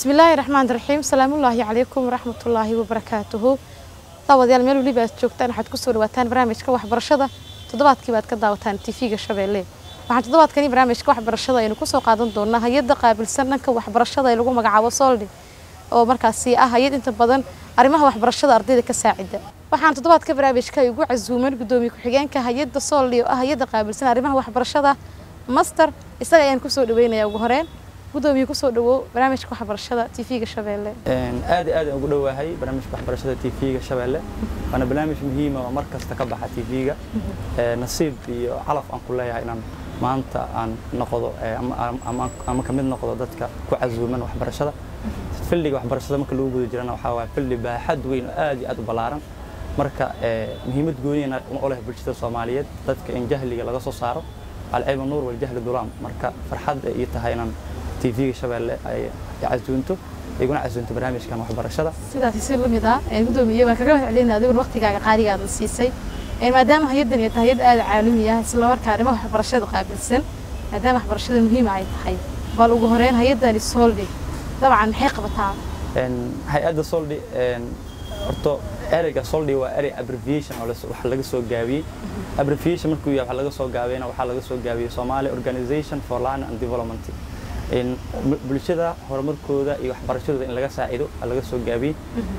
bismillaahi raxmaan raxiim salaamullaahi calaykum waraxmatullaahi wabarakaatuhu daawadayaal meel weliba aad joogtaan waxaad kusoo dhawaataan barnaamijka waxbarashada toddobaadkii baad ka daawataan tv-ga shabeelle waxaan toddobaadkani barnaamijka waxbarashada aynu kusoo qaadan doonaa hay-adda qaabilsan dhanka waxbarashada ee lagu magacaabo soldi oo markaasi ah hay-ad inta badan arrimaha waxbarashada ardayda ka saacida waxaan toddobaadka barnaamijka ay ugu casuuman gudoomiye ku-xigeenka hay-adda soldi oo ah hay-adda qaabilsan arrimaha waxbarashada master isaga ayaan kusoo dhaweynayaa ugu horeen gudoomiye kusoo dhawow barnaamijka waxbarashada tv-ga shabeelle aad iyo aad aan ugu dhowahay barnaamijka waxbarashada tv-ga shabeelle waana barnaamij muhiima oo mar kasta ka baxa tv-ga nasiib iyo calaf aan ku leeyahay inaan maanta aan noqdo ama ka mid noqdo dadka ku casuuman waxbarashada filliga waxbarashada marka lagu guda jirana waxaa waaya filli baaxad weyn oo aad iyo aad u ballaaran marka muhiimad gooniyana u leh bulshada soomaaliyeed dadka in jahliga laga soo saaro alcilmu nuur waljahli dulaam marka farxad ii tahay inaan tv-ga shabeelle ay casuunto iguna casuunto barnaamijkan waxbarashada sidaasi si lamid ah gudoomiye waan kaga mahadcelinaa adigun waqtigaaga qaaligaada siisay maadaama hay-addan ay tahay hay-ad aada caalami ah isla markaa arrimaha waxbarashada qaabilsan maadaama waxbarashada muhiima ay tahay bal ugu horeyn hay-addani soldi dabcan maxay qabataa hay-adda soldi horto ereyga soldi waa erey abbreviation oo wax laga soo gaabiyey abbreviation markuu yahay wax laga soo gaabiyena waxaa laga soo gaabiyey Somali Organization for Learning and Development in bulshada horumarkooda iyo waxbarashadooda in laga saacido laga soo gaabiyey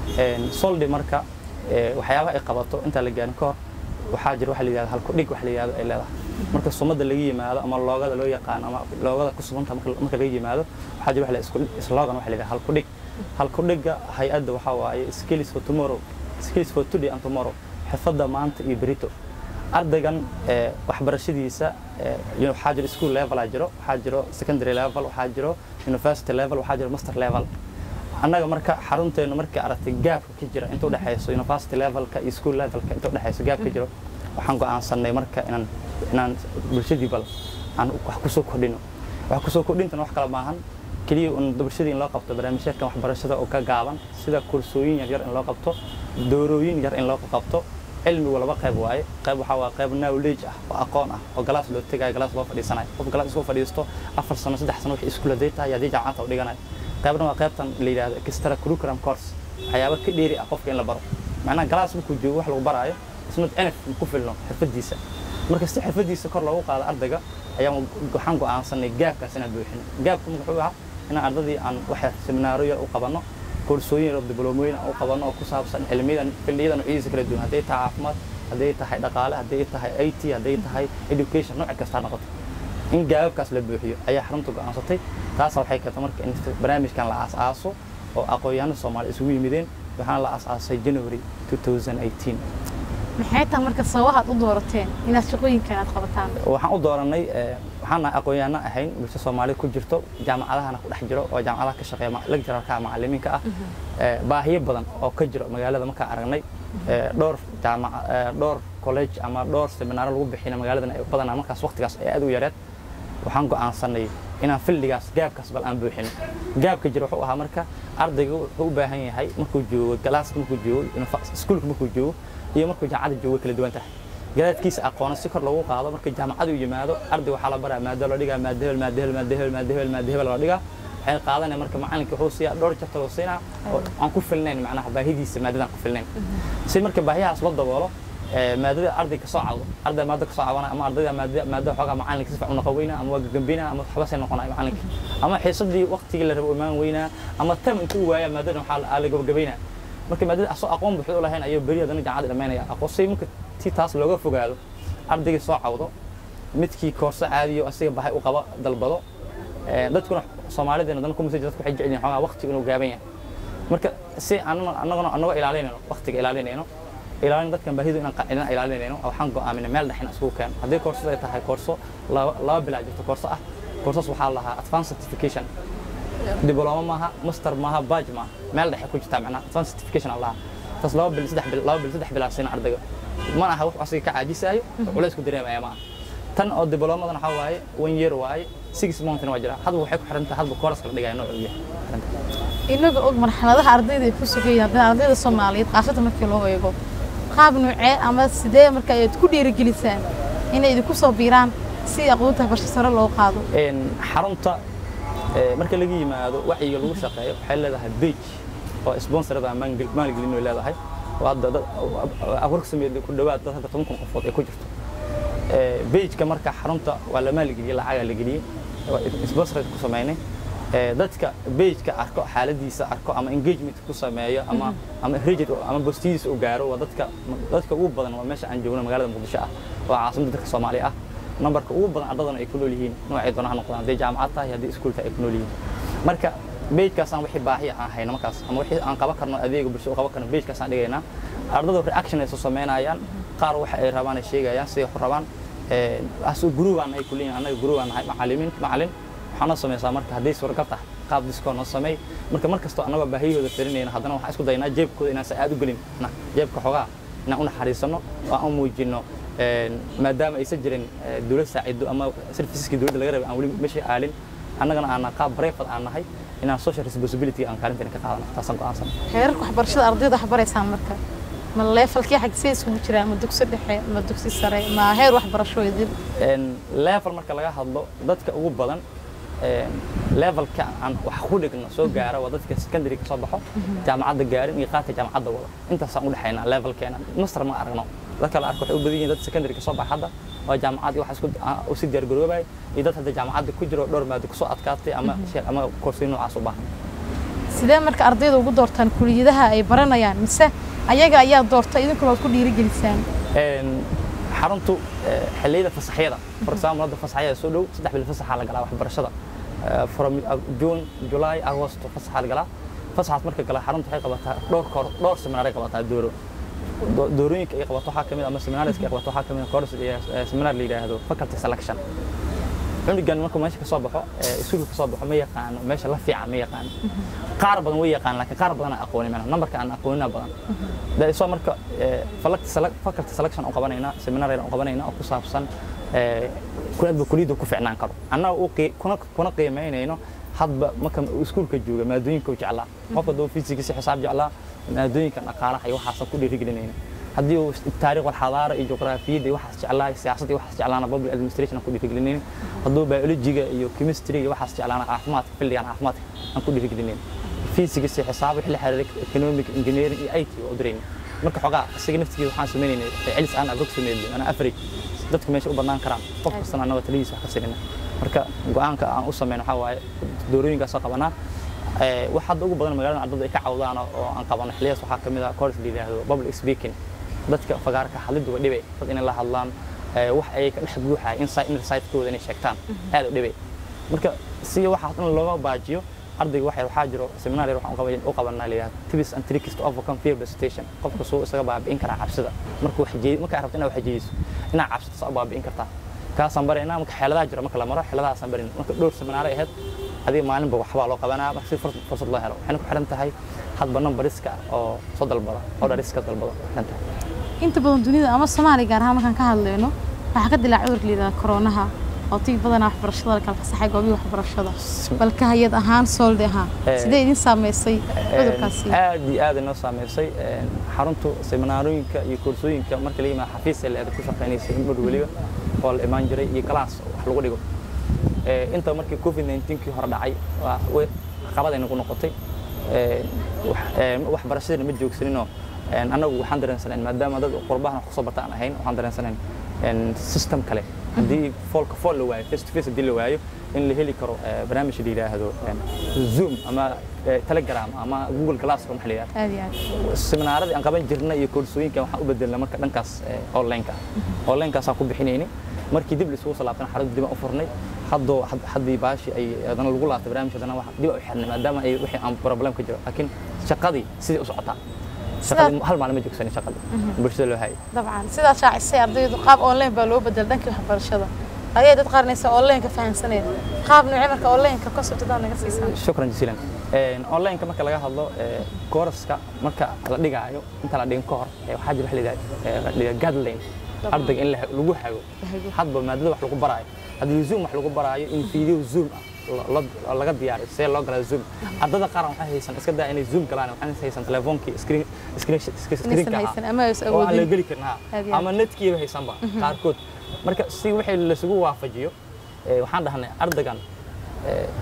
soldi marka waxyaabaha ay qabato inta la gaarin ka hor waxaa jira waxa la yidhahdo halku dhig waxa la yidhahdo ay leedahay marka sumada laga yimaado ama loogada loo yaqaan ama loogada ku suganta marka laga yimaado waxaa jira waxa la slogan waxa la yidhahdo halku dhig halku dhiga hay-adda waxaa waaye skills for tomorrow skills for today and tomorrow xirfadda maanta iyo berito ardaygan waxbarashadiisa waxaa jiro school level aa jiro waxaa jiro secondary level waxaa jiro university level waxaa jiro master level annaga marka xarunteenu markii aragtay gaabka ka jira inta udhexayso university levelka iyo school levelka inta udhexayso gaab ka jiro waxaan go'aansanay marka inaan inaan bulshadii bal aan wax kusoo kordhino wax kusoo kordhintana wax kale maahan keliya un bulshadii in loo qabto barnaamijyaadkan waxbarashada oo ka gaaban sida kursooyin yaryar in loo qabto doorooyin yar in loo qabto cilmigu laba qayb waaye qayb waxaa waa qayb knowledge ah oo aqoon ah oo galaas loo tegayo galaas loo fadhiisanayo qof galaas isku fadhiisto afar sano saddex sano wixii iskuul haday tahay haddii jaamacadta u dhiganayo qaybna waa qaybtan la yidhahdo extra curriculum course waxyaaba ka dheeri ah qofka in la baro macnaha galaas markuu joogo wax lagu baraayo isnad enf ku filno xirfadiisa marka si xirfadiisa kor loogu qaado ardayga ayaan waxaan go'aansanay gaabkaas inaan buuxino gaabka wuxuu ahaa inaan ardadii aan wax seminaaro yar u qabanno koorsooyin yar dibloomooyin aan u qabanno oo ku saabsan cilmiyadan filliyada noocyadiisa kala duwan hadday tahay caafimaad hadday tahay dhaqaale hadday tahay it hadday tahay education nooc kasta ha noqoto in gaababkaas la buuxiyo ayaa xarunta go'aansatay taasa waxay keentay marka in barnaamijkan la aas-aaso oo aqoon-yahanada soomaaliya isugu yimideen waxaana la aas-aasay january 2018 maxay tahay marka sababahaad u doorateen inaad shaqooyinkan aad qabataan waxaan u dooranay waxaan nahay aqoon-yahano ahayn bulsho soomaalida ku jirto jaamacadahana ku dhex jiro oo jaamacadaha ka shaqeeya lecturalka macallimiinka ah baahiyo badan oo ka jiro magaalada markaan aragnay dhowr jaamac dhowr college ama dhowr seminaaro lagu bixina magaaladan ay badanaa markaas waqtigaas ay aad u yareed waxaan go'aansanay inaan filligaas gaabkaas bal aan buuxino gaabka jira wuxuu ahaa marka ardayga wuxuu u baahan yahay markuu joogo galaaska markuu joogo iskuulka markuu joogo iyo markuu jaamacada joogo kala duwan tahay garaadkiisa aqoona si kor loogu qaado marka jaamacadu yimaado arday waxaa la baraa maado la dhigaa maado hebel maado hebel maado hebel maado hebel maado hebel la dhigaa waxay qaadanaya marka macalinka wuxuu siiyaa dhowr jabta loo siinaa oo aan ku filnayn macnaha baahidiisa maadadan ku filnayn si marka baahiyahaas loo daboolo maadada arday ka soo cawdo arday maado ka soo cawana ama ardayda maadada maadada xoogaa macalinka si fiican u noqon weynaa ama waa gagambina ama waxba say noqonaya macalinka ama xiisadii waqtigii la rabo imaan weynaa ama tam intuu waaya maadadan waxaa la gabagabaynaa marka maadada asoo aqoon buuxda u lahayn ayuu beri haddana jaamacada dhamaynaya aqoon si marka si taas looga fogaado ardaygii soo cawdo midkii koorso caadiyo asiga bahay u qaba dalbado dadkuna soomaalideena dan kumasa dadku waxay jecel yihiin xoogaa waqtigu inuu gaaban yahay marka si annaguna annagoo ilaalinayno waqtiga ilaalinayno ilaalin dadkan baahidu inaan ilaalinayno waxaan go'aaminay meel dhex in isugu keeno haddii koorsada ay tahay koorso laba bilaa jirto koorso ah koorsaas waxaa lahaa advance certification diblooma maaha master maaha badge maaha meel dhexe ku jirtaa macnaha advance certification aan lahaa taas laba bil saddex bil laba bil saddex bil aan siina ardayga mana aha wax asiga ka caajisaayo culays ku dareemaya maaha tan oo diblomadan waxaa waaye one year waaye six monthna waa jira hadba waxay ku xiran tahay hadba kooraska la dhigaya nooc uu yahay inaga og marxaladaha ardayda ay ku sugayaan haddana ardayda soomaaliyeed qaasatan markii loo eego qaab nuucee ama sidee marka ay ku dhiirigelisaan inay idinku soo biiraan si aqoonta barsho sare loo qaado xarunta Ee, marka laga yimaado wacyiga lagu shaqeeyo waxay leedahay page oo sponsorada aan maalgel- maalgelin way leedahay oo hadda dad awarsameed ku dhawaad dad hadda toban kun qofood ay ku jirto Ee, page-ka marka xarunta waa la maalgeliyey lacagaa la geliyey waa sponsorada ku sameynay Ee, dadka page-ka arko xaaladiisa arko ama engagement ku sameeyo ama ama rejet ama bostidiisa u gaaro waa dadka dadka ugu badan waa meesha aan joogno magaalada muqdisho ah waa caasimadda dadka soomaaliya ah nambarka ugu badan ardadana ay ku nool yihiin noocay doona ha noqdaan hadday jaamacad tahay haddii iskuul tahay ay ku nool yihiin marka bejkaasaan wixii baahi aan hayno markaas ama wixii aan qaban karno adeega bulshada u qaban karno bejkaasaan dhigaynaa ardada reaction ay soo samaynayaan qaar waxa ay rabaan ay sheegayaan siday wax u rabaan asu group aan nahay kuliyin annaga group aan nahay macallimiin macallin waxaan noo samaysaa marka hadday suuragal tahay qaab diskoon noo sameey marka mar kastoo annagoo baahiyahooda firinayna haddana waxaan isku daynaa jeebkooda inaan sa aad u gelin na jeebka xoogaa inaan u naxariisano oo aan u muujino maadaama aysan jirin dowlad saacido ama serviceski dowladda laga rabay aan weli meesha aalin annagana aan qaab brevet aan nahay inaan social responsibility aan kaalinteena ka qaadano taasaan go'aansan heerarka waxbarashada ardayda wax baraysaan marka ma leefalkii xagsee isugu jiraa ma dugsi dhexe ma dugsi sare ma heer waxbarasho idin level marka laga hadlo dadka ugu badan levelka aan wax ku dhigno soo gaara waa dadka secondary ka soo baxo jaamacadda gaarin iyo qaadka jaamacadda wada intaasaan u dhexaynaa levelkeena master ma aragno dadka la arko waxay u badan yihiin dad secondary ka soo baxa hadda waa jaamacad wax isku u si diyaar garoobay iyo dad hadda jaamacadda ku jiro dhowr maado kusoo adkaatay ama ama koorsooyin noocaas u baahan sidee marka ardayda ugu doortaan kuliyadaha ay baranayaan mise ayaga ayaa doorta idinkuna waad ku dhiirigelisaan xaruntu xilliyada fasaxyada for example hadda fasaxyada soo dhow saddex bil fasaxa la galaa waxbarashada from june july agost fasaxa la galaa fasaxaas marka gala xaruntu waxay qabataa dhowr koor dhowr seminaaray qabataa dooro doorooyinka ay qabato waxaa kamid ama seminariska ay qabato waxaa kamid course seminar la yidhaahdo faculty selection cunugan markuu meesha ka soo baxo iskuulka ka soo baxo ma yaqaano meesha la fiican ma yaqaano qaar badan way yaqaan laakiin qaar badan aan aqoonin mana nambarka aan aqoonina badan daisoo marka faculty selection aan qabanaynaa seminar aan qabanaynaa oo ku saabsan kuladba kuliyadda ku ficnaan karo annaga kuna qiimaynayno hadba marka iskuulka jooga maadooyinka u jeclaa qofka doo fisikisi xisaab jeclaa maadooyinka dhaqaalaha iyo waxaasan ku dhiirigelinayna haddii uu taariikh walxadaara iyo juqraafiyadda iyo waxaas jeclaa siyaasadda iyo waxaas jeclaana public administration aan ku dhiirigelinayn hadduu biologiga iyo chemistry iyo waxaas jeclaana caafimaadka fildigan caafimaadka aan ku dhiirigelinayn physics iyo xisaab wixii la xiriiray economic engineering iyo IT oo dirayna marka xogaa isaga naftigiisa waxaan sameynaynay celis aan approximate ana average dadku meesha u badnaan karaan qof kastana annaga taladiisa wax ka sirina marka go'aanka aan u sameyno waxaa waaye doorooyinkaasoo qabanaa wax hadda ugu badan magaalada ardada ay ka cawdaan oo aan qabano xilliyaas waxaa ka mid ah course la yidhaahdo public speaking dadka fagaarka hadliddu waa dhibay dad inay la hadlaan wax ay ka dhex buuxaya inside inner side-kooda inay sheegtaan aad u dhibay marka si waxaas dhan looga baajiyo ardayga waxa waxaa jiro seminar yar waxaan u qabanaa la yidhahdo tips and tricks to overcome fear presentation qofka suu isaga baabi'in karaa cabsida marka wax jeedi marka rabto inaad wax jeediso inaad cabsito saa u baabi'in kartaa kaasaan baraynaa marka xeeladaha jira marka la maro xeeladahaasaan barin marka dhowr seminaar ay ahayd adiga maalinba waxbaa loo qabanaa marka si fursad loo helo waxayna ku xiran tahay hadba numbariska oo soo dalbada oo dhariska dalbada xiran tahay inta badan dunida ama soomaaliya gaar ahaan markaan ka hadlayno waxaa ka dilaa cudurka la yidhahda koronaha oo tii badanaa waxbarashada la kala fasaxay goobihii waxbarashada balka hay-ad ahaan soolde ahaan sidee idin saameysay cudurkaasi aad iyo aad inoo saameysay xaruntu seminaarooyinka iyo koorsooyinka marka la yimaado xafiis ee ku shaqaynaysay in dhowr weliba oo la imaan jiray iyo galaas wax lagu dhigo inta markii covid 19 kii hore dhacay caqabad ay nagu noqotay waxbarashadana ma joogsaninoo annagu waxaan dareensanayn maadaama dad qurbahan wax kusoo barta aan ahayn waxaan dareensanayn system kale haddii foolka fool la waayo face to face haddii la waayo in la heli karo barnaamij la yidhaahdo zoom ama telegram ama google classroom waxa la yidhahdo seminaaradii aan qaban jirnay iyo koorsooyinka waxaan u bedelnay marka dhankaas online-ka online-kaasaan ku bixinaynay markii dib lisugu salaabtana xarunta dib aan u furnay haddoo haddii baashi ay adana lagu laabtay barnaamij haddana wax dib u xirnay maadaama ay wixii aan problem ka jiro laakiin shaqadii sidii u socotaa shaqadii hal maalin ma joogsanin shaqadii bulshada loo hayay dabcan sidaad shaacisay ardaydu qaab online baa loo bedel dhankii waxbarashada ayay dad qaarnaysa online ka fahansaneen qaab noocee marka online ka concept dad naga siisan shukran jasiilan online ka marka laga hadlo kooraska marka la dhigaayo inta la dhigin ka hor waxaa jira wax la yidhahda guideline ardayga in lagu hago hadba maadada wax lagu baraayo haddii zoom wax lagu baraayo in video zoom ah laga diyaariyo see loo galaa zoom ardada qaar waxay haysan iska daa inay zoom galaan waxay haysan telefoonkii screen screenka oo aan la geli karin ha ama netkiiba haysanba qaarkood marka si wixii lasugu waafajiyo waxaan dhahnay ardaygan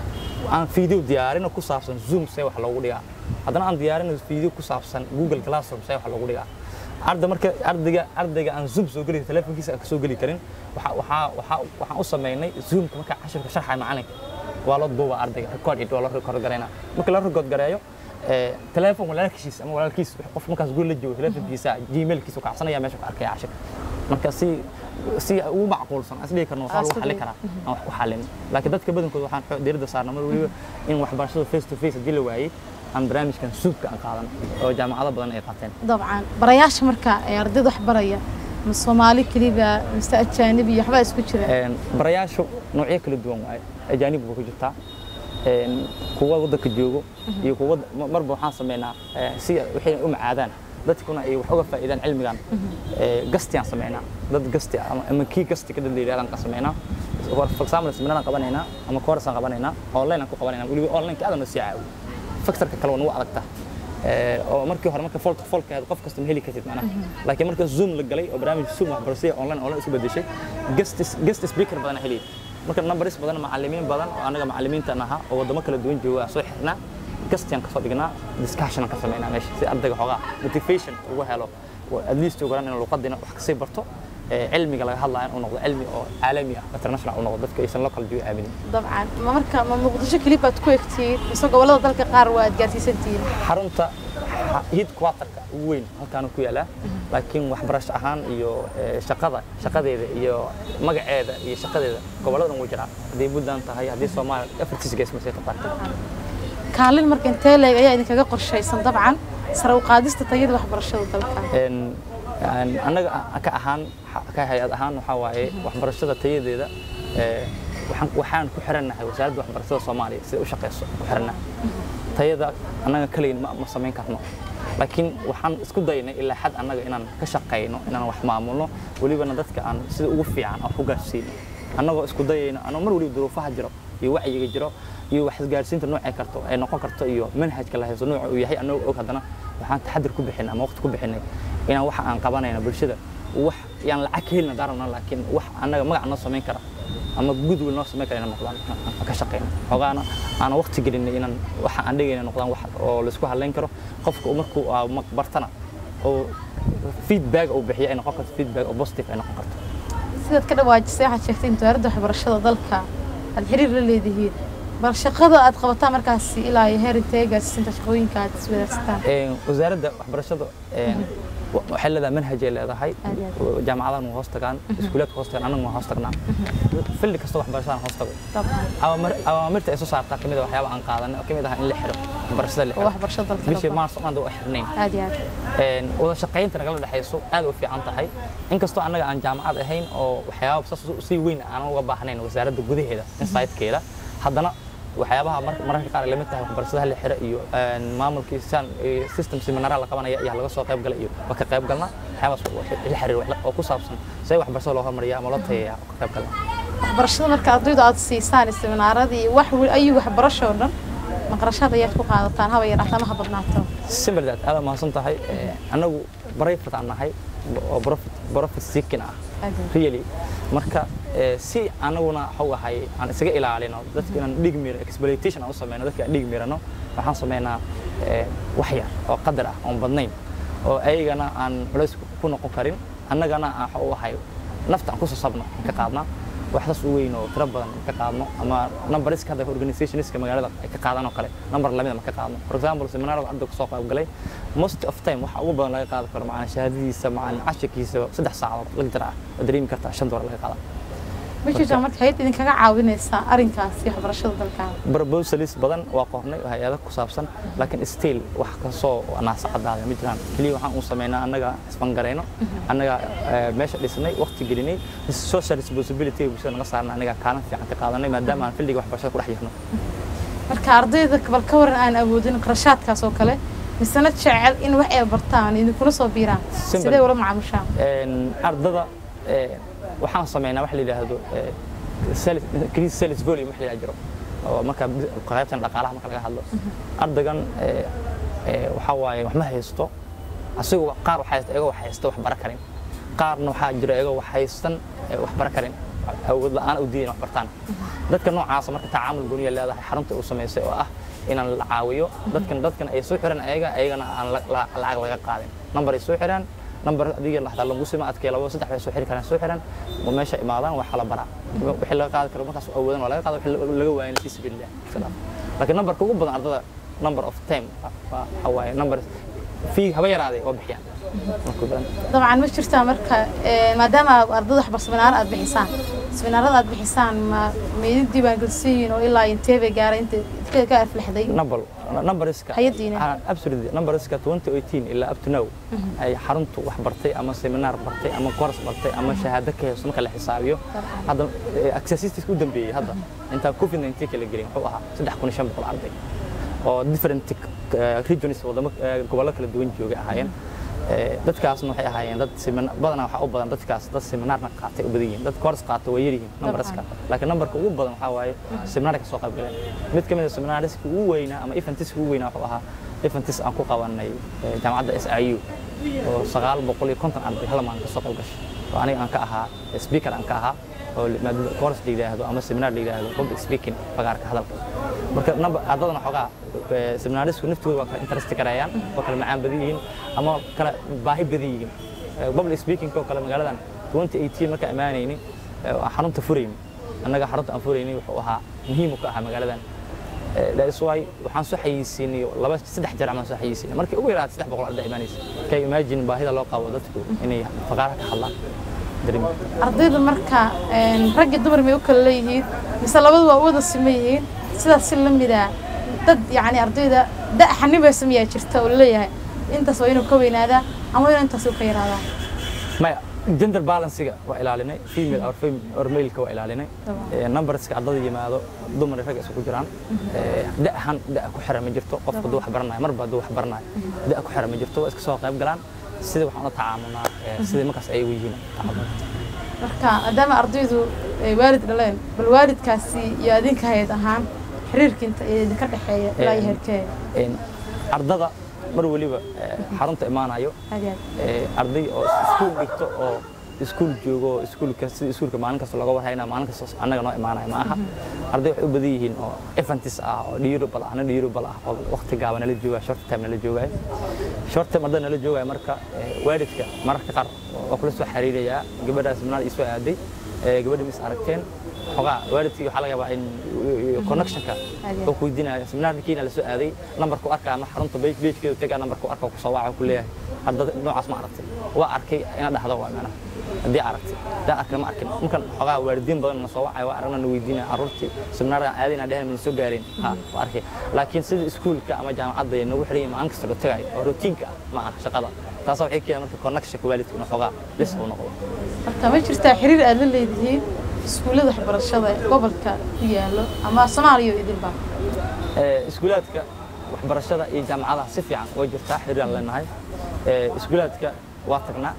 aan video diyaarino ku saabsan zoom see wax loogu dhigaa haddana aan diyaarino video ku saabsan google classroom see wax loogu dhigaa arda marka ardayga ardayga aan zoom soo geli telefonkiisa aan ka soo geli karin waxa waxa waxa waxaan u sameynay zoomka marka cashirka sharxay macalinka waa loo duuba ardayga record it waa loo record gareynaa marka la record gareeyo ee telefoon walaalkiis ama walaalkiis qof markaas guri la joogo telefonkiisa gmailkiisa ka codsanaya meesha ka arkaya cashirka marka si si ugu macquulsan as dhihi karno waxaa lagu xallin karaa aan wax ku xallin laakiin dadka badankooda waxaan xo- diiradda saarnaa mar waliba in waxbarashada face to face haddii la waayey aan barnaamijkan suubka aan qaadan oo jaamacado badan ay qaateen dabcan barayaasha marka ee ardayda wax baraya ma soomaali keliba mise ajaanibi iyo waxbaa isku jira Een, barayaashu noocyo kala duwan waaye ajaanib buu ku jirtaa een, kuwa waddanka joogo iyo kuwa ma- marba waxaan sameynaa ee, si waxay u macaadaan dadkuna ay wax uga faa'iidaan cilmigan ee, gastiaan sameynaa dad gasti ah ama ama kii gasti ka dad la yidhahdaan ka sameynaa for for example seminaraan qabanaynaa ama course aan qabanaynaa online aan ku qabanaynaa weliba online ka aadana sii caawiyo factorka kale waa nagu adagtaa Ee, oo markii hore marka folk folk ahayd qof kasta ma heli kartid macnaha laakiin marka zoom la galay oo barnaamij zoom waxbarashada online online isu bedeshay guest guest speaker badan heli marka numbers badan macallimiin badan oo anaga macallimiinta ahaa oo wadamo kala duwan jooga aan soo xirnaa guestian ka soo dhignaa discussion aan ka sameynaa meesha si ardayga xoogaa motivation ugu helo oo at least ugu in luqadina wax kasii barto ee, cilmiga laga hadlayo inuu noqdo cilmi oo caalami ah international uu noqdo dadka aysan local jooga aaminin dabcan ma marka ma muqdisho keliba aad ku egtihiin mise gobollada dalka qaar waa aad gaarsiisantihiin xarunta headquarterka ugu weyn halkaanu ku yaalaa laakiin waxbarasho ahaan iyo eh, shaqada shaqadeeda iyo magaceeda iyo shaqadeeda gobolladan wuu jiraa haddii puntland tahay haddii soomaaliya afartiis gees masay taqaanta kaalin marka intee leeg ayaa idinkaga qorshaysan dabcan sare u qaadista tayada waxbarashada dalka Een, een, annaga ka ahaan ka hay-ad ahaan waxaa waaye waxbarashada tayadeeda ee, waxaan waxaan ku xirannahay wasaaradda waxbarashada soomaaliya sida u shaqeyso ku xirannahay tayada annaga kaliya ma, ma samayn karno laakiin waxaan isku daynay ilaa xad annaga inaan ka shaqayno inaan wax maamulno welibana dadka aan sida ugu fiican aan ku gaarsiino annagoo isku dayayno anoo mar waliba duruufaha jiro iyo wacyiga jiro iyo wax isgaarsiinta noocay karto ay noqon karto iyo manhajka la haysto nooca uu yahay annagoo og haddana waxaan taxadir ku bixin ama waqti ku bixinay inaan waxa aan qabanayno bulshada wax yaan lacag ka helina daarabna laakiin wax annaga magac noo samayn kara ama goodwill noo samayn kara inaan noqdaan aan ka shaqeyno xogaana aan waqti gelinay inaan waxa aan dhigayna noqdaan wax oo laisku halayn karo qofka uu markuu aa ma- bartana oo feedback uu bixiyo ay noqon karto feedback oo positive ay noqon karto sidaad ka dhawaajisay waxaad sheegtay in wasaaradda waxbarashada dalka aad xiriir la leedihiin bal shaqada aad qabataan markaasi ilaa iyo heer intee gaarsiisinta shaqooyinka aad iswadaagsataan Een, wasaaradda waxbarashada een, wa- waxay leedahay manhaj ay leedahay Aad iyo jaamacadahan waa hoos tagaan iskuulaadka hoos tagaan annaga waa hoos tagnaa filli kasta waxbarashadaan hoos tago dabcan awaamir- awaamirta ay soo saartaa kamid a waxyaaba aan qaadanay oo kamid ah in la xiro waxbarashada la oo xiro waxbarashada dalka bishii dabcan. maarso maanta waa xirnayn aad iyo aad Een, wada shaqaynta nagala dhexayso aad u fiican tahay inkastoo annaga aan jaamacad ahayn oo waxyaaba saas u- si weyn aan uga baahnayn wasaaradda gudaheeda insightkeeda haddana waxyaabaha mar- mararka qaar ay lamid tahay waxbarashadaha la xira iyo een, maamulkii san iyo system seminaara la qabanaya ayaa laga soo qayb galay iyo waa ka qayb galnaa waxyaabaas wa- la xiriir wax- oo ku saabsan see waxbarashada loo hormariya ama loo tayeeyaa oo ka qayb galnaa waxbarashada marka ardaydu aad siisaan seminaaradii wax weli ayuu waxbarasho oo dhan maqrashaad ayaad ku qaadataan haba yaraato ama ha badnaato simple that aad mahadsan tahay Ee, annagu private aan nahay oo profit profit seeking ah Aad iyo aad. really marka ee, si anaguna waxuu ahay aan isaga ilaalino dadka inaan dhig miro exploitation aan u sameyno dadka aan dhig mirano waxaan sameynaa ee, wax yar oo qadar ah oon badnayn oo ayagana aan culays ku noqon karin annagana aan waxa u ahay nafta aan ku sasabno aan ka qaadnaa wax saas u weyn oo tiro badan ka qaadno ama numberiska hadda organizationska magaalada ay ka qaadaan oo kale number lamida ma ka qaadno for example seminaarada hadda kusoo qayb galay most of time waxa ugu badan laga qaadi karo macana shahaadadiisa macana cashirkiisa saddex saacadood lecture ah oo dareemi kartaa shan doolar laga qaada ma jirtaa marka hayad idinkaga caawinaysaa arrinkaasi waxbarashada dalka proposalis badan waa qornay oo hay-ada ku saabsan laakiin still wax kasoo naasacadaada ma jiraan keliya waxaan u sameynaa annaga isfangarayno annaga eh, meesha dhisnay waqti gelinay social responsibility bulshada naga saarna annaga kaalin fiican ka qaadanay maadaama aan filliga waxbarashada ku dhex jirno marka ardayda bal ka waran aan awoodin qarashaadkaas oo kale misena jecel in wax ay bartaan idinkuna soo biiraan Simple. sidee ula macaamishaan Een, ardada ee, waxaan sameynaa wax la yidhaahdo ee, sales- increase sales volume wax la yidhaha jiro oo marka bis- qaybtan dhaqaalaha marka laga hadlo ardaygan ee, ee, waxaa waaye wax ma haysto asigu qaar wax haysta iyagoo wax haysta wax bara karin qaarna waxaa jira iyagoo wax haystan ee wax bara karin awood la'aan u diidan wax bartaan dadka noocaasa marka tacaamul gooniya leedahay xarunta uu samaysay oo ah inaan la caawiyo dadkan dadkan ay soo xiraan ayaga ayagana aan la- la- lacag laga qaadin number ay soo xiraan number adiga laxdaa lagu sima adkay labo saddex bay soo xiri karaan soo xiran oo meesha imaadaan waxaa la baraa wixii laga qaadi karo markaas awoodan waa laga qaada wixii laga waayan fi sabilillah salaam laakiin numberka ugu badan ardada number of time waa waxa waaye number fee haba yaraaday oo bixiyaan markuu badan dabcan ma jirtaa marka ee, maadaama ardada waxbar seminaar aad bixisaan seminaarada aad bixisaan ma meydin diiwaangelsan yihiin oo ilaa intee bay gaaray inta intee ka aflaxday number numberska Hay'adiina. Ah, absolutely numberska 2018 ilaa up to now ay xaruntu wax bartay ama seminar bartay ama course bartay ama shahaado ka hayso marka la xisaabiyo hadda eh, accessistics u dambeeyay hadda intaan covid 19 kala gelin wuxuu ahaa 3500 arday oo different eh, regions wadamo eh, gobollo kala duwan joogay ahaayeen Eh, dadkaasna waxay ahaayeen dad seminar badanaa waxaa u badan dadkaas dad seminaarna qaatay u badan yihiin dad course qaata waa yar yihiin numberska laakiin numberka ugu badan waxaa waaye seminaar ka soo qayb galeen mid ka mid a seminaariska ugu weynaa ama eventis ugu weynaa wuxuu ahaa eventis aan ku qabanay eh, jaamacadda SIU oo sagaal boqol iyo konton arday hal maalin ka soo qayb gashay oo aniga aan ka ahaa speaker aan ka ahaa oo maadada course la yidhaahdo ama seminar la yidhaahdo public speaking fagaarka hadalka marka number ardadana xoogaa eh, seminaarisku naftooda waa kala interest gareeyaan waa kala macaan badan yihiin ama kala baahi badan yihiin Eh, public speaking oo kale magaaladan 2018 marka imaanayni eh, waa xarunta furayni annaga xarunta aan furayni wuxuu ahaa muhiim u ka ahaa magaaladan Eh, that is why waxaan soo xayeysiinay laba saddex jeer amaan soo xayeysiinay markii ugu yaraatay saddex boqol arday imaanaysa kay imagine baahida loo qabo dadku inay faqaara ka hadlaan dareemi ardayda marka een, rag iyo dumar may u kala leeyihiin mise labadu waa u wada siman yihiin sidaas si la mida dad yacni ardayda da xanibaysa miyaa jirta oo laleeyahay intaas waa inuu ka weynaadaa ama waa inuu intaas uu ka yaraadaa maya gender balancega waa ilaalinay female or, fem- or male-ka waa ilaalinay Tamam. Eh, numberska ardada yimaado dumar iyo rag isugu jiraan Eh, da ahaan da ku xiran ma jirto qofka hadduu wax baranayo marba hadduu wax baranayo da ku xiran ma jirto waa iska soo qayb galaan sidii waxaan ula tacaamulnaa eh, sidii markaas ay u yihiin tacaamul marka maadaama ardaydu ay waalid dhaleen bal waalidkaasi iyo adinka hayad ahaan xiriirka inta ee idinka dhexeeya ilaa iyo Een, heerkee een, ardada mar waliba eh, xarunta imaanayo aad iyo aad eh, arday oo iskuul dhigto oo iskuul joogo oo iskuulka sida iskuulka maalin kasta looga warhayna maalin kasta annaga noo imaanaya ma aha arday waxay u badan yihiin oo eventis ah oo dhiyurubal ah ana dhiyurubal ah oo waqti gaaban nala joogaya short time nala joogaya short time arday nala joogaya marka eh, waalidka mararka qaar waa kula soo xiriirayaa gabadhaas manaad ii soo aaday eh, gabadha mis aragteen xogaa waalidkii waxaa laga yaabaa in connectionka Aad oo ku weydiinaya seminaarkiina la soo aaday lambarku arkaa ama xarunta beejkeedu tagaa lambarku arkaa ku soo waca ku leeyahay ardada noocaas ma aragtay waa arkay ina dhahdo waa macnaha haddii aragtay haddaan arkin ma arkin markan xogaa waalidiin badan na soo wacaya waa aragna na weydiinaya carruurtii seminaarkan aadayna dhehen mana soo gaareen ha waa arkay laakiin sida iskuulka ama jaamacadda ay nagu xiran yihiin maalin kasta la tagayo oo routiinka ah ma aha shaqada taasoo waxay keenay marka connectionka waalidka inuu xogaa lis uu noqdo marka ma jirtaa xiriir aad la leedihiin iskuullada waxbarashada ee gobolka ku yaallo ama soomaaliya oo idinba Eh, iskuulaadka waxbarashada iyo jaamacadaha si fiican way jirtaa xiriir aan leenahay Eh, iskuulaadka waa tagnaa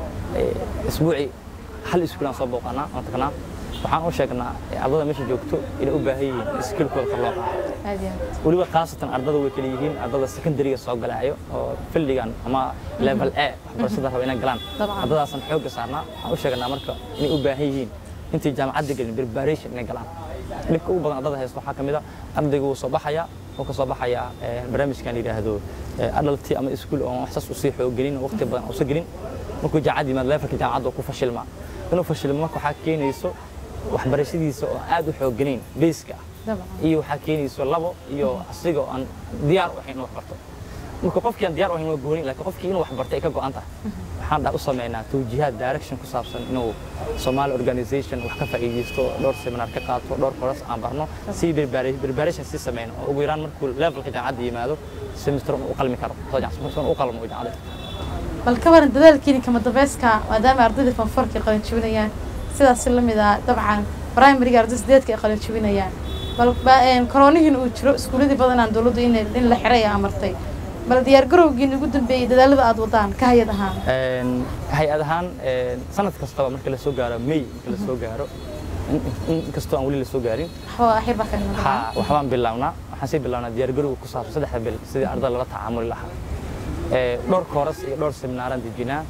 Eh, isbuucii hal iskuulaan soo booqanaa waan tagnaa waxaan u sheegnaa eh, ardada meesha joogto inay u baahan yihiin iskiilkooda kor loo qaado aad iyo aad weliba khaasatan ardada way kala yihiin ardada secondariga soo galaayo oo filligan ama level a waxbarashada raba inay galaan Dabcan. ardadaasan xoogga saarnaa waxaan u sheegnaa marka inay u baahan yihiin intay jaamacadda gelin preparation inay galaan dhibka ugu badan ardada haysta waxaa ka mid a ardaygu wuu soo baxayaa wuu ka soo baxayaa eh, barnaamijkan la yidhaahdo eh, adulti ama iskuul oo wax saas usii xooggelin oo waqti badan uusa gelin markuu jaamacad yimaado levelka jaamacadda uu ku fashilmaa inuu fashilmo marka waxaa keenayso waxbarashadiisa oo aad u xooggelin beyska ah dabcan iyo waxaa keenayso labo iyo asiga oo aan diyaar u ahayn inuu wax barto marka qofkii aan diyaar u ahayn waa gooni laakiin qofkii inuu wax barto ay ka go'an tahay waxaan dha u sameynaa tawjiihaad direction ku saabsan inuu Somali organization wax ka faa'iideysto dhowr seminar ka qaato dhowr course aan barno si preparation preparation si sameyno oo ugu yaraan markuu levelka jaamacadda yimaado semester uu u qalmi karo soo jaamacadda u qalmo jaamacadda bal ka waran dadaalkiini kama dambayska maadaama ardayda fanfarka ay qalin jebinayaan sidaas la mid ah dabcan primariga arday sideedka ay qalin jebinayaan bal ba- een, koronihiin uu jiro iskuuladii badanaan dowladdu in in la xiray ay amartay bal diyaargarowgiin ugu dambeeyey dadaalada aad wadaan ka hayad ahaan Een, hay-ad ahaan een, sanad kastaba marka la soo gaaro may marka la soo gaaro in- in- inkastoo aan weli la soo gaarin waxba axir baa ka dhiman ha waxbaan bilownaa waxaan sii bilownaa diyaargarowga ku saabsan saddexda bil sidii ardada lala tacaamuli lahaa Eh, dhowr kooras iyo dhowr seminaaraan dejinaa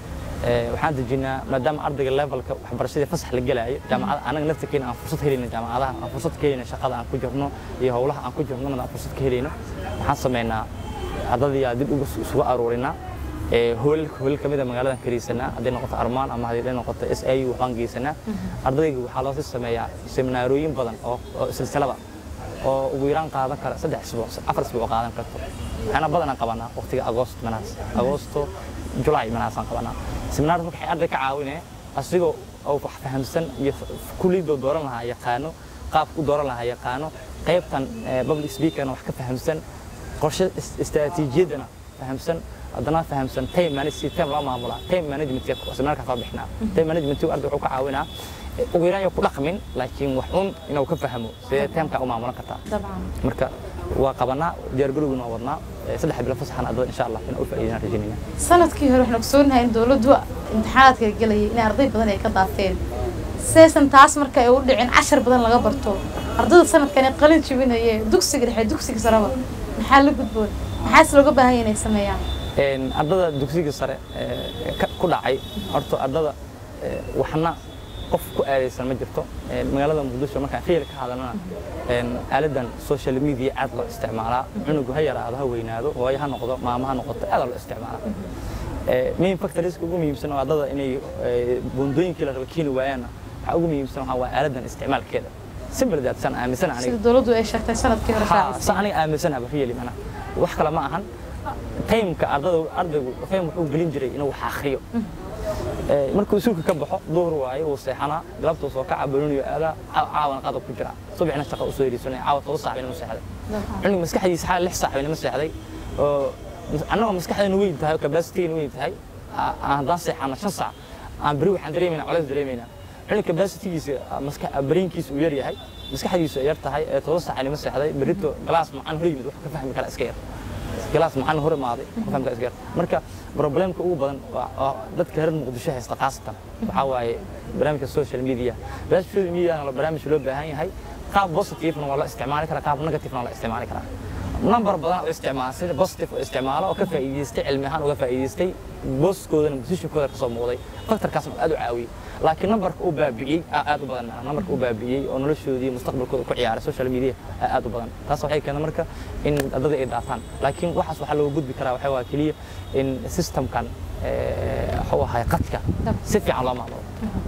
Ee, waxaan dejinaa maadaama ardayga levelka waxbarashadii fasax la gelaayo jaamacada anaga naftirkeena aan fursad helayno jaamacadaha aan fursad ka helayno shaqada aan ku jirno iyo howlaha aan ku jirno aan fursad ka helayno waxaan sameynaa ardadii dib ugu isugu aruurinaa ee hoolalka hoolal kamid a magaaladan kariisanaa hadday noqoto armaan ama hadday noqoto s i u waxbaan geysanaa ardayga waxaa loo sii sameeyaa seminaarooyin badan oo oo silsilada oo ugu yaraan qaadan kara saddex isbuuc afar isbuuc qaadan karto waxaana badanaan qabanaa waqtiga agoost manaas agoosto julaay manaasaan qabanaa seminaarda marka waxay arday ka caawinee asigoo oo wax fahamsan iyo kulliyadoo dooran lahaa yaqaano qaabku dooran lahaa yaqaano qaybtan eh, public speakerna wax ka fahamsan qorshe is- istaraatiijiyadana fahamsan haddana fahamsan time management time loo maamulaa time management seminaarka soo bixinaa time management arday wuxuu ka caawinaa eh, ugu yaraan iyo ku dhaqmin laakiin wax un inuu ka fahmo sidee timeka u maamulan kartaa dabcan marka waa qabanaa diyaargarowguna waa wadnaa Eh, saddex bilo fasaxan ardada insha allah inaan u faa'iidinaan rajaynayna sanadkii hore waxaan ogsoonahay in dowladdu imtixaanaadka gelayay in arday badan ay ka daateen saysan taas marka ay u dhicin cashar badan laga barto ardayda sanadkan ay qalin jibinaye dugsiga dhexe dugsiga sareba maxaa la gudboon maxaase looga baahan yahay inay sameeyaan Een, ardada dugsiga sare ee, ka- ku dhacay horta ardada ee, waxna qof ku aadaysan ma jirto Een, magaalada muqdisho markaan khiyar ka hadalnana een, aaladan social media aad loo isticmaalaa cunugu ha yaraado ha weynaado hooyo ha noqdo maamo ha noqoto aad loo isticmaalaa Ee, main factorieska ugu muhiimsan oo ardada inay ee, buundooyinkii la raba keeni waayaanna waxaa ugu muhiimsan waxaa waa aaladan isticmaalkeeda simple that san aaminsan aniga sida dowladdu ay sheegtay sanadkii hore Ha, shaacisay sa aniga aaminsanaaba really mana wax kale ma ahan taymka ardada ardaygu faham wuxuu gelin jiray inuu wax akhriyo Ee, markuu suulka ka baxo duhur waaye wuu seexanaa galabtuu soo kaca baloniyo aadaa caaw- caawana qadab ku jira subaxna shaqa usoo yeriisanaya caawa toban saac bayna ma seexday Dabcan. cunug maskaxdiisa xaal lix saac bayna ma seexday oo annagoo maskaxdeenu weyn tahay oo capacity-geenu weyn tahay aa- aan haddaan seexano shan saac aan beri waxaan dareemaynaa colays dareemaynaa cunug capacity-giisa maska brainkiisa uu yar yahay maskaxdiisu ay yar tahay ee toban saac ayna ma seexday berito galaas macaan hor yimid wax ka fahmi kara iska yar galaas macaan hor imaaday ka fahmi kara iska yar marka problemka ugu badan waa waa dadka reer muqdisho haysta khaasatan waxaa waaye barnaamijka social media barnaamijka social media waa barnaamij loo baahan yahay qaab positive-na waa la isticmaali karaa qaab negative-na waa la isticmaali karaa number badan oo isticmaala sida positive oo isticmaalo oo ka faa'iidaystay cilmi ahaan uga faa'iidaystay booskoodana positionkooda ka soo muuqday faktorkaasna aad u caawiyey laakiin numberka uu baabi'iyey aa aad u badan macnaha numberka uu baabi'iyey oo noloshoodii mustaqbalkooda ku ciyaaray social media aa aad u badan taas waxay keentay marka in ardada ay daataan laakiin waxaas waxaa looga gudbi karaa waxaa waa keliya in systemkan eh, wuxuu ahay qadka si fiican loo maamulo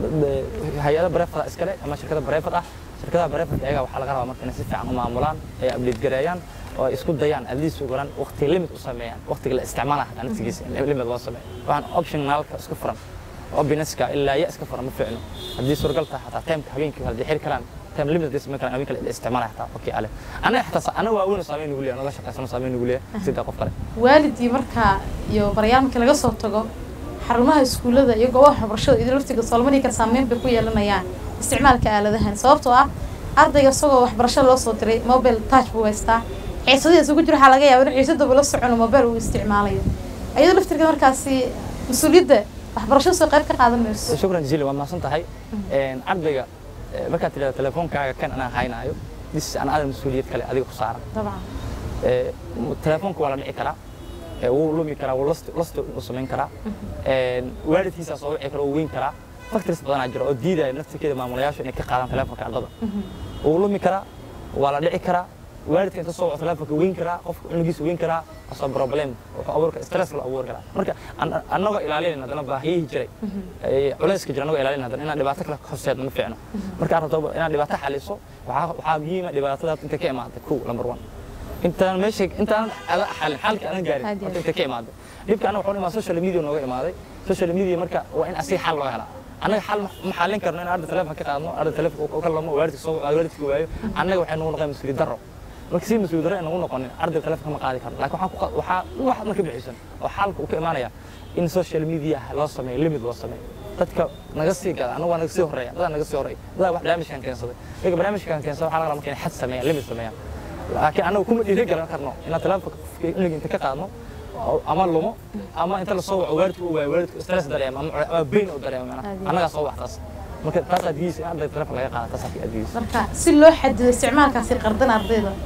hay-ada bareefada iskale ama shirkada bareefad ah shirkadaha bareefad ayaga waxaa laga rabaa marka inay si fiican u maamulaan ay update gareeyaan oo ay isku dayaan at least ugu yaraan waqti limit u sameeyaan waqtiga la isticmaalaha hataa naftigiisa in limit loo sameeyo waxaan optionalka isku furan oo binaska ilaa ya iska furan ma fiicno haddii suuragal tahay xataa timeka habeenkii haddii xiri karaan time limit haddii sameyn karaan habeenka la isticmaalaya xataa okay ale anaga xataa anaga waa weyn saameyn nugu leeyahay naga shaqaysano saameyn nugu leeyahay sida qof kale waalidii markaa iyo barayaal markii laga soo tago xarumaha iskuullada iyo goobaha waxbarashada idin laftiga solomani kale saameyn bay ku yeelanayaan isticmaalka aaladahan sababtoo ah ardayga isagoo waxbarasho loo soo diray mobile touch buu haystaa xiisadii isugu jiro waxaa laga yaaba in xiisadaba la socono mobile uu isticmaalayo iyadoo laftirka markaasi mas-uuliyadda waxbarashada soo qayb ka qaadan mayso shukran jazili waa mahadsan tahay Een, ardayga eh, markaad tidhahdo telefoonkaaga kan anaa haynaayo dis an adan mas-uuliyad kale adiga ku saaran dabcan Eh, m- telefoonka waa la dhici karaa Eh, wuu lumi karaa wuu last last u samayn karaa Een, waalidkiisaa soo wici kara wuu weyn karaa factors badanaa jira oo diidaya naftirkeeda maamulayaashu inay ka qaadaan telefoonka ardada wuu lumi karaa waa la dhici karaa waalidka inta soo waco telefoonka weyn karaa qofka cunugiisa weyn karaa asoo problem wuxuu abuuri karaa stress la abuuri karaa marka an- annagoo ilaalinayna haddana baahiyihii jiray ee culayska jira annagoo ilaalinayna haddana inaan dhibaato kale horseedno ma fiicno markaad rabto inaad dhibaato xaliso waxaa waxaa muhiima dhibaatada inta ka imaada kow number one intaan meesha intaan ada xalin xalka aan gaarin Aad iyo horta inta ka imaaday dhibka anaga wuxuu imaa social media nooga imaaday social media marka waa in asiga xal loo helaa annaga xal ma- ma xalin karno in arda telefoon ka qaadno arda telefoon uu ka lamo waalidka soo waalidka waayo annaga waxay nagu noqon mas'uuliyad darro marka si mas'uuliyad darro ay nagu noqonin arda telefoon ma qaadi karno laakiin waxaan ku qa- waxaa wax marka bixisan oo xalka uu ka imaanaya in social media loo sameeyo limit loo sameeyo dadka naga sii gada anagu waa naga sii horeeya dadaa naga sii horeeya dadaa wax barnaamijkan keensaday iyaga barnaamijkan keensada waxaa laga rabaa marka inay xad sameeyaan limit sameeyaan laakiin anagu kuma dhiiri galan karno inaan telefoonka cunuga inta ka qaadno oo- ama lumo ama inta la soo waco waalidku u waayo waalidku stress dareemo ama ama bain u dareemo macnaha Aad iyo annagaa soo wax taas marka taas adgiisa in ardayga telefoon laga qaada taas adgiisa marka si loo xadido isticmaalkaasi qardan ardayda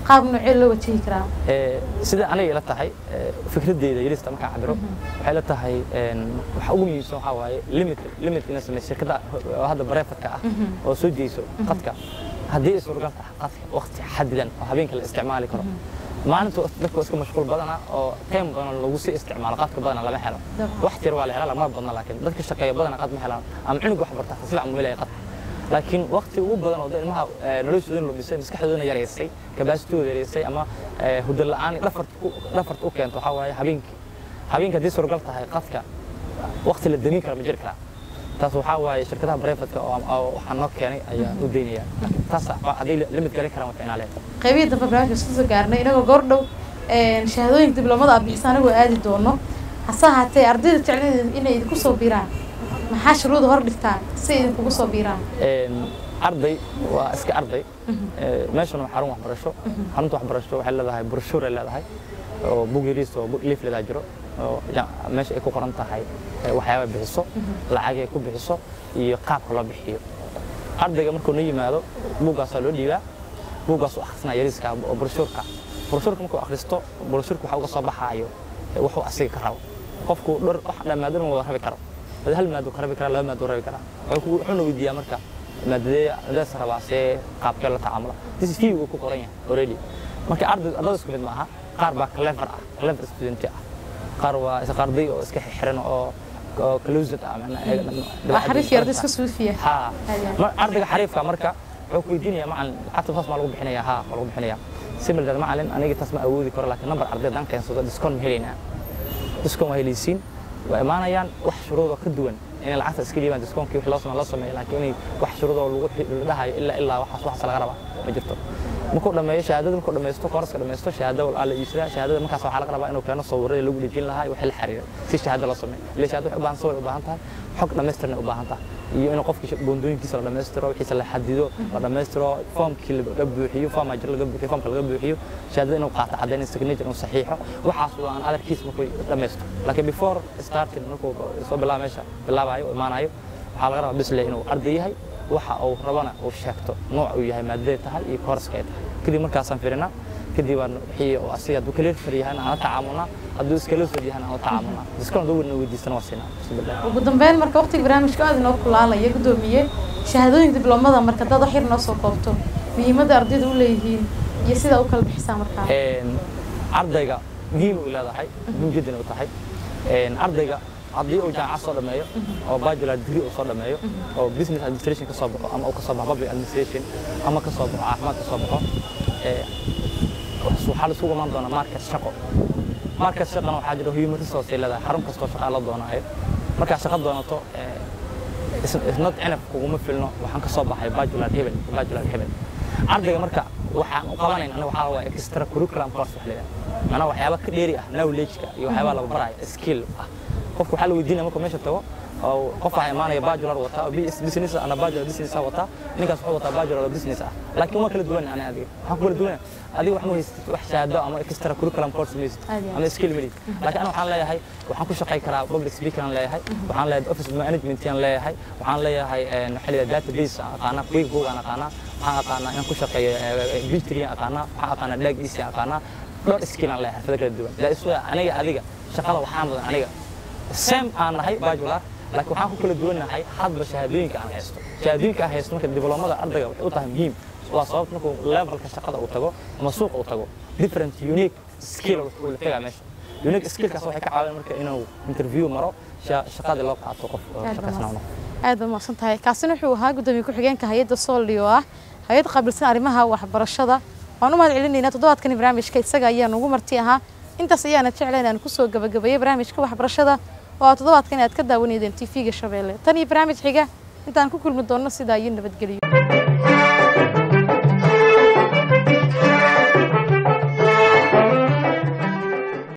qaab noocee loo wajihi karaa Ee, sida aniga ila tahay ee, fikradeyda yarista markaan cabiro waxay la tahay een, waxa ugu muhiimsan waxaa waaye limit limit ina samey shirkada oo hadda bareefadka ah oo soo jeyso qadka haddii ay suuragal tahay qadka waqti xadidan oo habeenka la isticmaali karo maalinta dadka waa iska mashquul badana oo time badan lagu sii isticmaalo qadka badana lama helo Dabcan. wax tir waa la helaa lama badna laakiin dadka shaqeeya badana qad ma helaan ama cunug wax barta si fiican mu helaya qad laakiin waqti ugu badan oo dad ilmaha eh, noloshooda lumisay maskaxdoodana yareysay kabaasitooda yareysay ama eh, hurdo la'aan dhafarta ku- dhafarta u keento waxaa waaye habeenkii habeenkii haddii suuragal tahay qadka waqti la damin kara ma jiri karaa taas waxaa waaye shirkadaha barefadka oo oo waxaa noo keenay ayaa u daynaya taas hadday limit garin karaan waa ficnaa leedahay qaybihii dambe barnaamijka isku soo gaarnay inagoo goordhow shahaadooyinka dibloomada aad bixisa anagoo aadi doono hase ahaatee ardayda jecleen inay idinku soo biiraan maxaa shuruuda hor dhigtaan si ay idinkugu soo biiraan Een, arday waa iska arday Ee, meeshana waa xarun waxbarasho xarunta waxbarasho waxay leedahay broshuur ay leedahay oo bug yariis oo leafledaa jiro oo ja- meesha ay ku qoran tahay ee, waxyaaba bixiso lacag ay ku bixiso iyo qaabka loo bixiyo ardayga markuu na yimaado buuggaasaa loo dhiibaa buuggaas u akhrisanaa yariiska oo broshuurka broshuurka markuu akhristo broshuurka waxa uga soo baxaayo ee, wuxuu asiga ka rabo qofku dhar wax dhammaadana wada rabi karo hada hal maad ka rabi karaa laba maad rabi karaa wuxuu ku- wuxuuna weydiiyaa marka maadadee maadadaas rabaa see qaabkee la tacaamula this is uu ku qoran yahay already marka arday ardada isku mid maaha qaar baa clever ah clever student ah qaar waa is arday oo iska xiran oo oo closed ah macnaha waa xariif iyo arday iska suufiya ha Haya. mar ardayga xariifka marka wuxuu ku weydiinayaa macalin lacagta taas maa lagu bixinayaa ha waa lagu bixinayaa similar macalin aniga taas ma awoodi karo laakiin number arday haddaan keensado discount ma helaynaa discount waa helaysiin waa imaanayaan wax shuruudoo ka duwan inay lacagta iska dhiibaan discount-kii wixii loo sameeyo loo sameeyo laakiin inay wax shuruudoo lagu la dhahayo ilaa ilaa waxaas waxaas laga rabaa ma jirto markuu dhameeyo shahaadada markuu dhamaysto kooraska dhamaysto shahaada waa la iibsadaa shahaadada markaas waxaa laga rabaa inuu keeno sawirada lagu dhejin lahaa iyo wixii la xiriira si shahaada loo sameeyo ilaa shahaada waxay u baahan sawir u baahan tahay xog dhammaystirna u baahan tahay iyo inuu qofkii boondooyinkiisa la dhammaystiro wixiisa la xadido la dhammaystiro foomkii laga buuxiyo foom ajir laga buuxiyo foomka laga buuxiyo shahaadada inuu qaato caddayn signature inuu saxiixo waxaas waa aan adarkiisa markuu dhammaysto laakiin before starting markuu soo bilaabo meesha bilaabayo oo imaanayo waxaa laga rabaa bisle inuu arday yahay waxa uu rabana uu sheegto nooc uu yahay maadaday tahay iyo kooraska ay tahay kadib markaasaan firinaa kadib aan wixii uu asiga hadduu kala far yahay aan la tacaamulnaa hadduu iskala far yahay aan la tacaamulnaa diskon hadduu wadna weydiistana waa siinaa bismillah ugu dambeyn marka waqtiga barnaamijka aad inoo kulaalaya gudoomiye shahaadooyinka dibloomada marka dad wax yar noo soo koobto muhiimadda ardayda u leeyihiin iyo sidaa u kala bixisaa markaa Een, ardayga muhiim u leedahay muhiim jiddan u tahay Een, ardayga haddii uu jaamacad soo dhameeyo oo bachelor degree uu soo dhameeyo oo business administration ka soo baxo ama uu ka soo baxo public administration ama ka soo baxo caafimaad ka soo baxo ee, waxaa la isugu imaan doonaa market shaqo market shaqana waxaa jira human resource ay leedahay xarun kastoo shaqaa la doonaayo markaa shaqo doonato ee, is- isnad cinab kuguma filno waxaan ka soo baxay bachelor hebel bachelor hebel ardayga marka waxaan u qabanayn aniga waxaa waa extra curriculum course wax leedahay macnaha waxyaaba ka dheeri ah knowledge-ka iyo waxyaaba laga baraayo skill ah qofka waxaa la weydiinaya markuu meesha tago oo qof waxaa imaanaya bachelor wataa oo BS business ana bachelor business ah wataa ninkaas wuxuu wataa bachelor oo business ah laakiin waa kala duwan ani adiga waxaan ku kala duwanaa adiga wax ma haystid wax shahaado ama extra curriculum course ma haystid Aad iyo aad. ama skill ma lihid laakiin ana waxaan leeyahay waxaan ku shaqay karaa public speaker aan leeyahay waxaan leeyahay office management aan leeyahay waxaan leeyahay een, waxaa la yidhahdaa database aan aqaanaa quick book aan aqaanaa waxaan aqaanaa inaan ku shaqeeyo b3 aan aqaanaa waxaan aqaanaa dag easy aan aqaanaa dhowr skill aan leeyahay xirfado kala duwan daa isu aniga adiga shaqada waxaan mudan aniga same aan nahay bachelor laakiin waxaan ku kala duwannahay hadba shahaadooyinka aan haysto shahaadooyinka aan haysto marka dibloomada ardayga waxay u tahay muhiim waa sababta markuu levelka shaqada uu tago ama suuqa uu tago different unique skill uu la tegaa meesha unique skillkaas waxay ka caawin marka inuu interview maro sha- shaqadii loo qaato qof oo Aad shaqaysnaa baa noqdo aad baa mahadsan tahay kaasina wuxuu ahaa gudoomiye ku-xigeenka hay-adda sooldi oo ah hay-ad qaabilsan arrimaha waxbarashada waan u mahad celinaynaa toddobaadkani barnaamijka isaga ayaa nugu marti ahaa intaas ayaana jecla inaan kusoo gabagabeeyey barnaamijka waxbarashada oo aad toddobaadkan aad ka daawanaydeen tv-ga shabeelle tan iyo barnaamij xiga intaan ku kulmi doonno sidaa iyo nabadgeliyo